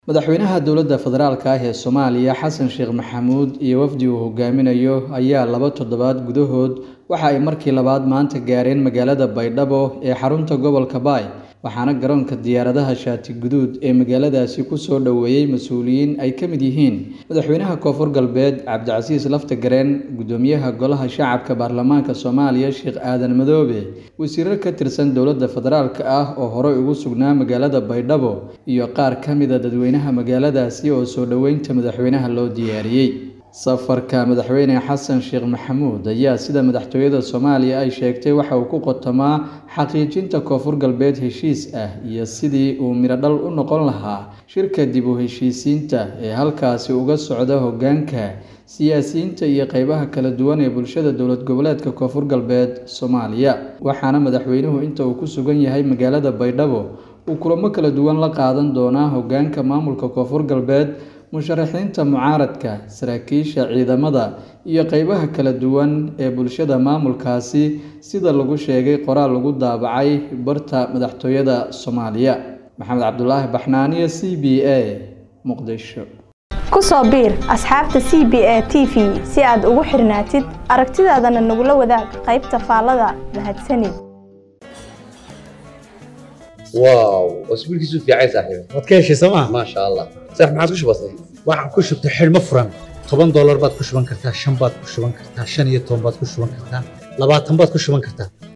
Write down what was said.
madaxweynaha dowladda federaalka ah ee soomaaliya xasan sheekh maxamuud iyo wafdi uu hogaaminayo ayaa laba toddobaad gudahood waxa ay markii labaad maanta gaareen magaalada baydhabo ee xarunta gobolka baay waxaana garoonka diyaaradaha shaati guduud ee magaaladaasi kusoo dhoweeyey mas-uuliyiin ay ka mid yihiin madaxweynaha koonfur galbeed cabdicasiis lafta gareen guddoomiyaha golaha shacabka baarlamaanka soomaaliya sheekh aadan madoobe wasiirar ka tirsan dowladda federaalka ah oo horey ugu sugnaa magaalada baydhabo iyo qaar ka mida dadweynaha magaaladaasi oo soo dhoweynta madaxweynaha loo diyaariyey safarka madaxweyne xasan sheekh maxamuud ayaa sida madaxtooyada soomaaliya ay sheegtay waxa uu ku qotomaa xaqiijinta koonfur galbeed heshiis ah iyo sidii uu midhodhal u noqon lahaa shirka dib u heshiisiinta ee halkaasi uga socda hoggaanka siyaasiyiinta iyo qeybaha kala duwan ee bulshada dowlad goboleedka koonfur galbeed soomaaliya waxaana madaxweynuhu inta uu ku sugan yahay magaalada baydhabo uu kulamo kala duwan la qaadan doonaa hoggaanka maamulka koonfur galbeed musharaxiinta mucaaradka saraakiisha ciidamada iyo qeybaha kala duwan ee bulshada maamulkaasi sida lagu sheegay qoraal lagu daabacay barta madaxtooyada soomaaliya maxamed cabdulaahi baxnaaniyo c b a muqdisho ku soo biir asxaabta c b a t v si aad ugu xirnaatid aragtidaadana nagula wadaag qaybta faallada mahadsanid واو اسبوع كيسو في عايز صاحبي waad ka heshay sooma ما شاء الله صح ما عادش بسيط waxaan ku shubtay xidhmo furan toban doolar baad ku shuban kartaa shan baad ku shuban kartaa shan iyo toban baad ku shuban kartaa labaatan baad ku shuban kartaa